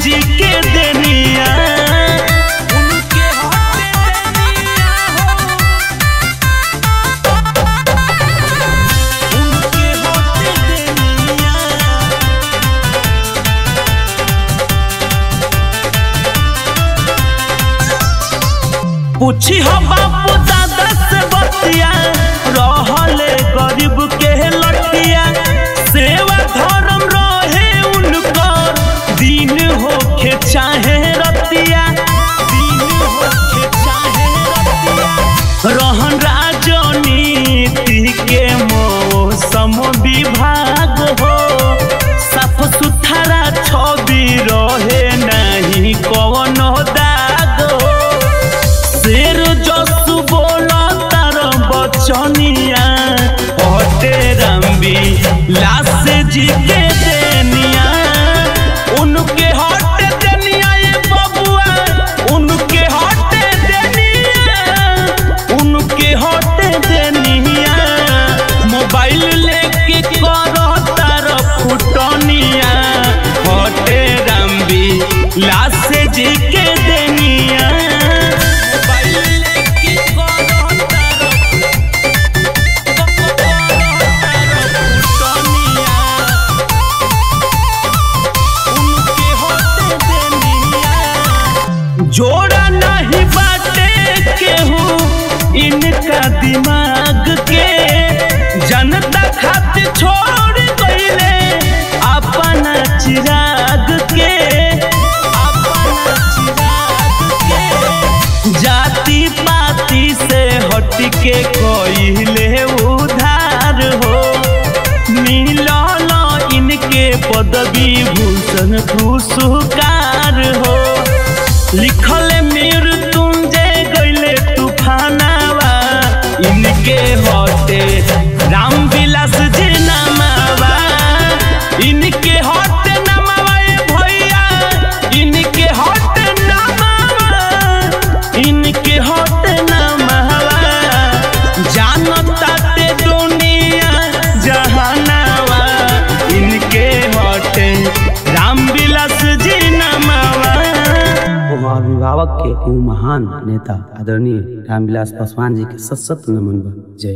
जी के देनिया उनके हटे देनिया हो उनके हटे देनिया पूछी हो बापू दादा से बतिया रहले गरीब के लटिया सेवा धर्म रहे उनकर दिन होखे चाहे रतिया दिन होखे चाहे रतिया रहन राजनीति के मौसम विभाग हो साफ सुथरा छवि रहे नहीं कवनो दाग हो शेर जसु बोला तार बचनिया हटे रंबी लाश जी के देनिया उनके हटे देनिया ये बबुआ उनके हटे देनिया उनके हटे देनिया मोबाइल लेके करो तार फुटनिया हटे रंबी लाश जी के देनिया मोबाइल लेके करो तार जोड़ा नहीं बाटे केहू इनका दिमाग के जनता खातिर छोड़ गईले अपना चिराग के अपना चिराग के जाति पाति से हट के कोइले उधार हो मिलल इनके पदवी भूषण पुरस्कार हो लिखल मृत्युंजय गईले तूफानावा इनके हटे राम विलास जी नामावा इनके हटे नामावा ए भैया इनके हटे नामावा इनके हटे नामावा जानता ते दुनिया जहानावा इनके हटे राम विलास जी नामावा वो अभिभावक के ऊ महान नेता आदरणीय रामविलास पासवान जी के सत सत नमन बा जय